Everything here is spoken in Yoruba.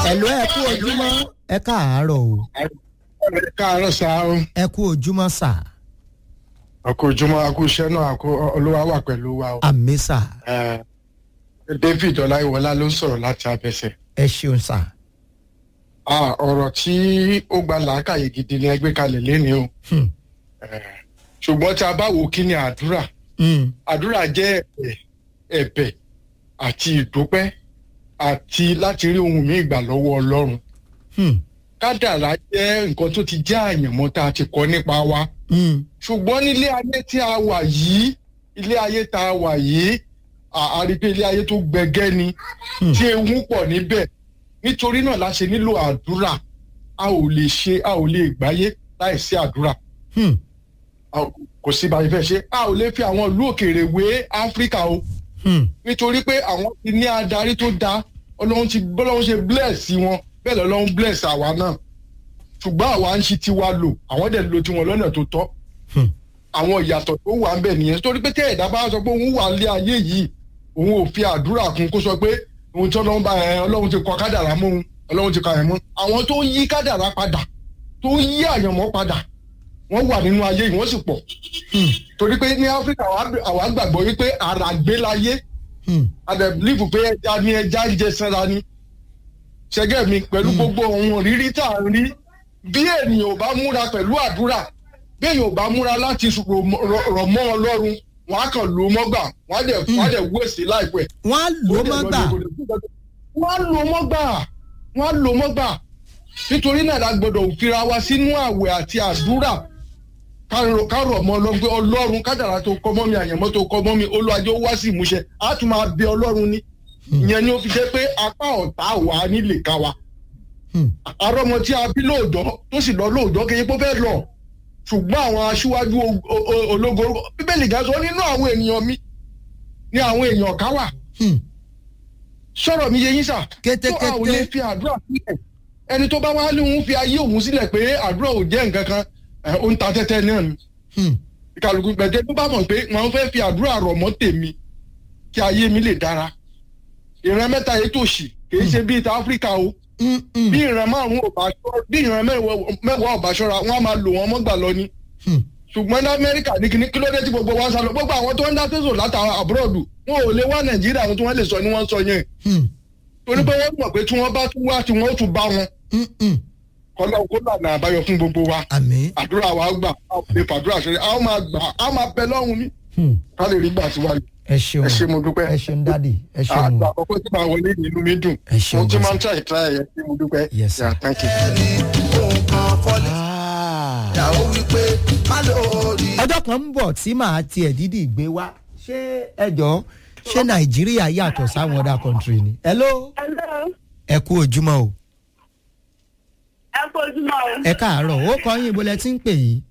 ẹ̀lú ẹ kú ojúmọ́ ẹ káàárọ̀ o ẹ káàárọ̀ sá o ẹ kú ojúmọ́ sà àkó ojúmọ́ àkó iṣẹ́ náà àkó olúwa wà pẹ̀lú wa o. àmì sà Eh, david ọláyíwọlá ló ń sọ̀rọ̀ láti abẹ́sẹ̀. ẹ ṣeun sà Ah, ọ̀rọ̀ tí ó gba làákàyè gidi ni ẹgbẹ́ kalẹ̀ léni o. Hmm. Eh, ṣùgbọ́n tí a bá wò kí ni àdúrà Mm, àdúrà jẹ́ ẹ̀bẹ̀ ẹ̀bẹ̀ àti ìdúpẹ́ àti láti rí ohun mi ìgbà lọ́wọ́ ọlọ́run. mm, kádàrá jẹ́ nǹkan tó ti jẹ́ àyànmọ́ tá a ti kọ́ nípa wa. mm, ṣùgbọ́n nílé ayé tí a wà yìí ilé ayé tá a wà yìí à- a rí pé ilé ayé tó gbẹgẹ́ ni Hmm. tí ewu pọ̀ níbẹ̀ nítorí náà la ṣe nílò àdúrà a ò lè ṣe a ò lè gbáyé láìsí àdúrà mm, A ò- kò sí báyìí fẹ́ ṣe a ò lè fi àwọn ìlú òkèèrè wé áfíríkà o mm, nítorí pé àwọn ti ní adarí tó dáa ọlọ́run ti bọ́lọ́run ṣe bless wọn bẹ́ẹ̀ lọ́lọ́run bless àwa náà ṣùgbọ́n àwa ń ṣi tiwa lò àwọn dẹ̀ lo tiwọn lọ́nà tó tọ́ mm, àwọn ìyàtọ̀ tó wà ń bẹ̀ nìyẹn torí pé tẹ́ ẹ̀dá bá sọ pé òun wà lé ayé yìí òun ò fi àdúrà kún kó sọ pé òun tí ọlọ́run bá ẹ ọlọ́run ti kọ kádàrá mọ́ òun ọlọ́run ti kọ àyẹ̀mọ́ àwọn tó yí kádàrá padà tó yí àyànmọ́ padà wọ́n wà nínú ayé yìí wọ́n sì pọ̀ mm, torí pé ní áfíríkà àwa- àwa gbàgbọ́ wípé ara gbé láyé mm, àdẹ̀bílífù pé ẹja ní ẹja ń jẹ sanra ni ṣẹgẹ́ mi pẹ̀lú gbogbo ohun rírí tá à ń rí bí ènìyàn ò bá múra pẹ̀lú àdúrà bí èèyàn ò bá múra láti rọ̀ mọ́- rọ̀ mọ́ ọlọ́run wọn á kàn lò ó mọ́gbà wọn á dẹ̀ wọn á dẹ̀ wéṣẹ̀ láìpẹ́. wọ́n á lò ó mọ́ gbà wọ́n á lò ó mọ́gbà wọ́n á lò ó mọ́gbà nítorí náà la gbọ́dọ̀ fira wa sínú àwẹ̀ àti àdúrà ká rọ̀ ká rọ̀ mọ́ ọlọ́run pé ọlọ́run kádàrá tó kọ́ mọ́ mi àyànmọ́ tó kọ́ mọ́ mi olùwàjò wá sí ìmúṣẹ á tún máa bẹ ọlọ́run ní ìyẹn ni ó fi jẹ́ pé apá ọ̀tá wà á nílé ká wa Mm, àrọ́mọ tí a bí lóòjọ́ tó sì lọ lóòjọ́ kì í pé ó fẹ́ lọ ṣùgbọ́n àwọn aṣíwájú o- o- o- ológo bíbélì gan sọ nínú àwọn ènìyàn mi ni àwọn èèyàn ká wà mm, sọ̀rọ̀ mi yé yín sà tó a ò lè kétékété fi àdúrà sílẹ̀ ẹni tó bá wá ní òun fi ayé òun sílẹ̀ pé àdúrà ò jẹ́ nǹkan kan ẹ̀, ó ń ta tẹ́tẹ́ náà ni Mm, ìkàlùkù gbẹ̀dẹ́ tó bá mọ̀ pé wọ́n fẹ́ fi àdúrà rọ̀ mọ́ tèmi kí ayé mi lè dára ìran mẹ́ta yìí tòṣì kì í ṣe bíi ta áfíríkà o mm, mm, bí ìran márùn ò bá ṣọ́ bí ìran mẹ́wàá mẹ́wàá ò bá ṣọ́ra wọ́n á máa lò wọ́n mọ́gbà lọ ni mm, ṣùgbọ́n ní amẹ́ríkà ní kíní kí ló dé tí gbogbo wa ń sá lọ gbogbo àwọn tó ń dá tẹ̀sán látara àbúrọ̀dù wọn ò lè wá nàìjíríà àwọn tí wọ́n lè sọ ni wọ́n sọ yẹn mm, torí pé wọ́n mọ̀ pé tí wọ́n bá tún wá tí wọ́n ó tún bá wọn mm, mm. kọ́lá kó lànà àbáyọ fún gbogbo wa àmì àdúrà wa gbà a ò lè fàdúrà ṣe a ó máa gbà a máa bẹ lọ́run mi mm, ká lè rí gbà síwájú ẹ ṣeun ẹ ṣe mo dúpẹ́ ẹ ṣeun dádì ẹ ṣeun àgbà àkọ́kọ́ tí màá wọlé nínú mi dùn Ẹ ṣeun mo ti gan máa ń try try ẹ ṣe mo dúpẹ́ Yes, sir. Yeah, thank you. ẹni ohun kan fọlẹ́ Ah. ìyàwó wípé má lórí. ọjọ́ kan ń bọ̀ tí màá tiẹ̀ dídì gbé wá ṣé ẹjọ́ ṣé nàìjíríà yàtọ̀ sáwọn other country ni. hello Hello. ẹ kú ojúmọ́ o ẹ kú ojúmọ́ o. ẹ káàárọ̀ ó kọ́ yín ibo lẹ ti ń pè yìí.